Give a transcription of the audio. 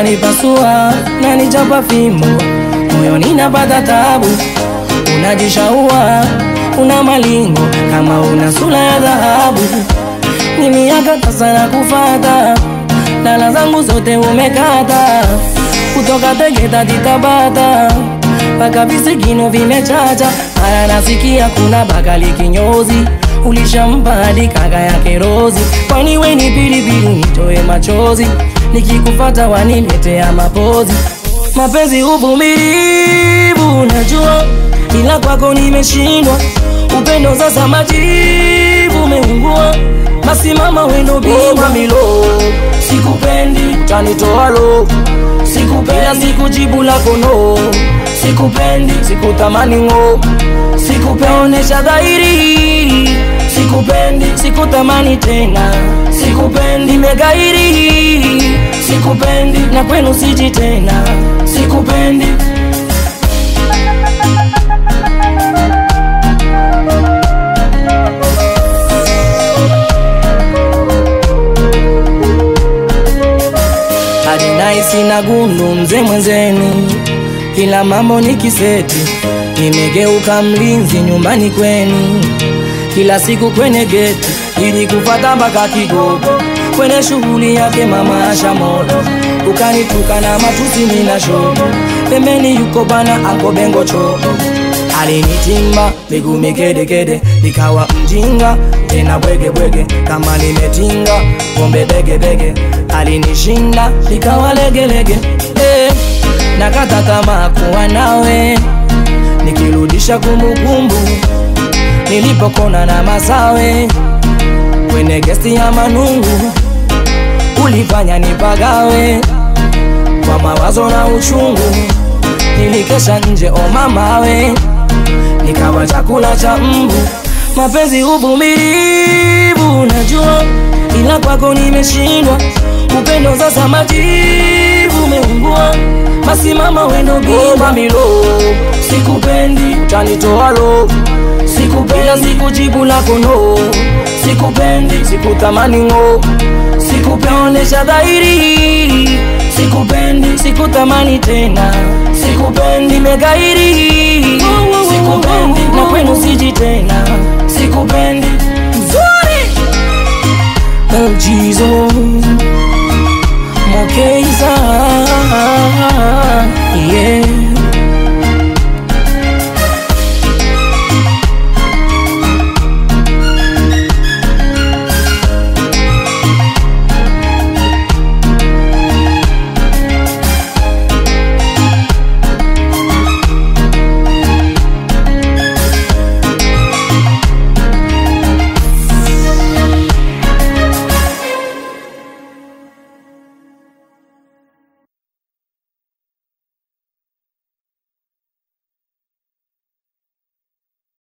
unanipasua nanichapa fimbo moyoni napata tabu unajishaua una malingo kama una sura ya dhahabu ni miaka sana kufata dala zangu zote umekata kutoka Tegeta titabata mpaka visigino vimechacha haya nasikia kuna bakali kinyozi ulishampa hadi kaka yake Rozi kwani we ni pilipili nitoe machozi nikikufata waniletea mapozi mapenzi uvumilivu najua ila kwako nimeshindwa upendo sasa majivu umeungua basi mama wendo bingwa milo sikupendi tanitoalo sikupendi sikujibu lako no sikupendi sikutamani ngo sikupeonesha dhahiri sikupendi sikutamani tena sikupendi megairi sikupendi na kwenu siji tena sikupendi hadi naisi na gundu mzee mwenzenu, kila mambo ni kiseti, nimegeuka mlinzi nyumbani kwenu, kila siku kwenye geti ili kufata mpaka Kigogo, kwenye shughuli yake mama asha moto, ukanituka na matusi nina shoto, pembeni yuko bana anko bengo choko alinitimba miguu mikedekede, nikawa mjinga tena bwegebwege, kama nimetinga pombe begebege, alinishinda nikawa legelege eh, nakata tamaa kuwa nawe, nikirudisha kumbukumbu nilipokona na masawe kwenye gesti ya Manungu, ulifanya nipagawe kwa mawazo na uchungu, nilikesha nje o mamawe nikawa chakula cha mbu. Mapenzi uvumilivu, najua ila kwako nimeshindwa. Upendo sasa majivu umeungua, basi mama wendo bima milo. Sikupendi utanitoalo, sikupendi sikujibu lako no, sikupendi sikutamani ngo, sikupeonesha dhahiri, sikupendi sikutamani tena, sikupendi megairi, sikupendi na kwenu siji tena, sikupendi mzuri El Jizo Mokeiza yeah